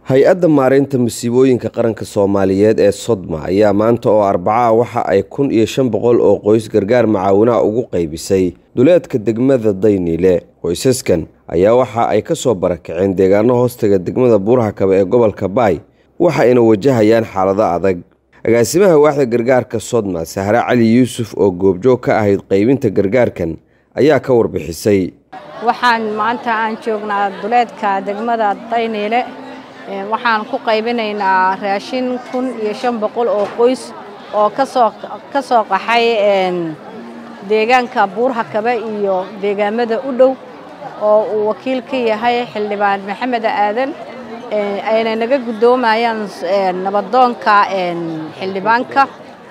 hay-adda maareynta masiibooyinka qaranka soomaaliyeed ee sodma ayaa maanta oo arbaca waxa ay kun iyo shan boqol oo qoys gargaar macaawinaha ugu qaybisay duleedka degmada dayniile qoysaskan ayaa waxa ay ka soo barakaceen deegaano hoostaga degmada buurhakaba ee gobolka baay waxayna wajahayaan xaalado adag agaasimaha waaxda gargaarka sodma sahre cali yuusuf oo goobjoog ka ahayd qaybinta gargaarkan ayaa ka warbixisay waxaan maanta aan joognaa duleedka degmada dayniile waxaan ku qaybinaynaa raashin kun iyo shan boqol oo qoys oo kasoo ka soo qaxay deegaanka buurhakaba iyo deegaamada u dhow oo uu wakiil ka yahay xildhibaan maxamed aadan ayna naga guddoomayaan nabadoonka xildhibaanka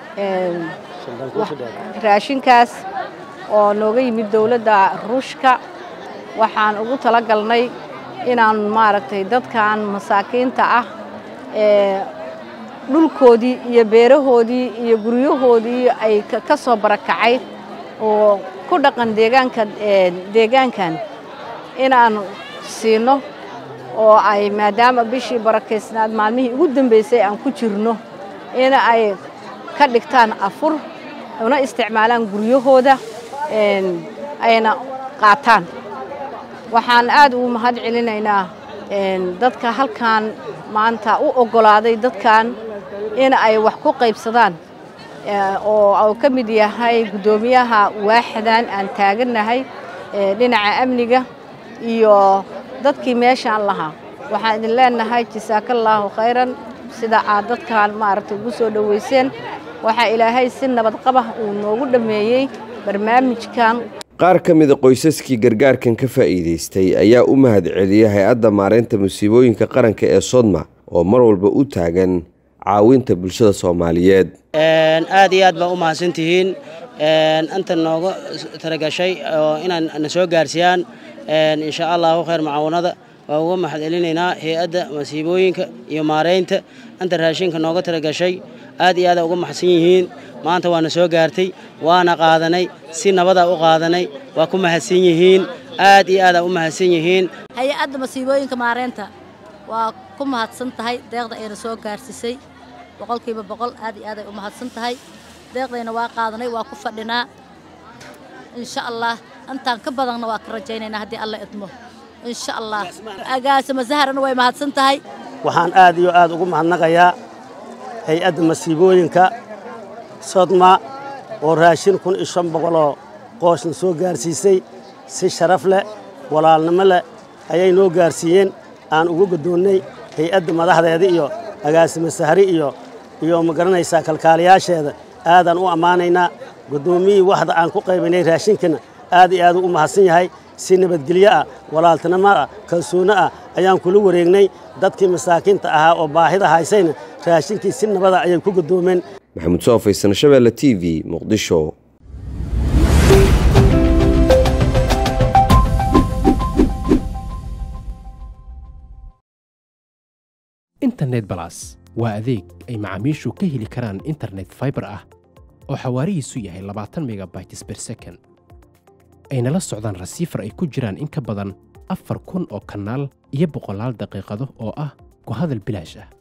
raashinkaas oo nooga yimid dowladda ruushka waxaan ugu talagalnay inaan maaragtay dadkan masaakiinta ah ee dhulkoodii iyo beerahoodii iyo guryahoodii ay ka soo barakacay oo ku dhaqan deegaanka deegaankan inaan siino oo ay maadaama bishii barakaysnaad maalmihii ugu dambaysay aan ku jirno in ay ka dhigtaan afur una isticmaalaan guryahooda ayna qaataan waxaan aad ugu mahad celinaynaa dadka halkan maanta u oggolaaday dadkan in ay wax ku qaybsadaan oo uu ka mid yahay guddoomiyaha waaxdan aan taagannahay dhinaca amniga iyo dadkii meeshaan lahaa waxaan idin leenahay jasaakallaahu khayran sida aad dadkan maaragtay ugu soo dhowayseen waxaa ilaahay si nabadqabah uu noogu dhammeeyey barnaamijkan qaar ka mida qoysaskii gargaarkan ka faa'iidaystay ayaa u mahad celiyay hay-adda maareynta musiibooyinka qaranka ee sodma oo mar walba u taagan caawinta bulshada soomaaliyeed aad iyo aad baa u mahadsantihiin inta nooga talagashay oo inaan na soo gaarsiiyaan insha allahu khayr macaawinada waa uga mahad celinaynaa hay-adda masiibooyinka iyo maareynta inta raashinka nooga talagashay aad iyo aada uga maxsan yihiin maanta waana soo gaartay waana qaadanay si nabadaa u qaadanay waa ku mahadsan yihiin aad iyo aadaa u mahadsan yihiin hay-adda masiibooyinka maareynta waa ku mahadsan tahay deeqda ayna soo gaarsiisay boqolkiiba boqol aad iyo aaday u mahadsan tahay deeqdayna waa qaadanay waa ku fadhinaa insha allah intaan ka badanna waa ka rajaynaynaa haddii alla idmo insha allah agaasima saharana way mahadsan tahay waxaan aad iyo aad ugu mahadnaqayaa hay-adda masiibooyinka sodma oo raashin kun iyo shan boqoloo qoosna soo gaarsiisay si sharaf leh walaalnimo leh ayay noo gaarsiiyeen aan ugu guddoonnay hay-adda madaxdeeda iyo agaasimo sahri iyo iyo ma garanaysaa kalkaaliyaasheeda aadaan u ammaanaynaa guddoomiyii waxda aan ku qaybinay raashinkana aad iyo aaduu u mahadsan yahay si nabadgelyo ah walaaltinimo ah kalsoonno ah ayaan kula wareegnay dadkii masaakiinta ahaa oo baahida haysayna raashinkii si nabada ayay ku guddoomeen maxamuud soofaysan shabeelle t v muqdisho internet balas waa adeeg ay macaamiishu ka heli karaan internet faibar ah oo xawaarihiisu yahay labaatan megabytes ber second ayna la socdaan rasiifar ay ku jiraan in ka badan afar kun oo kanaal iyo boqolaal daqiiqado oo ah ku hadal bilaash ah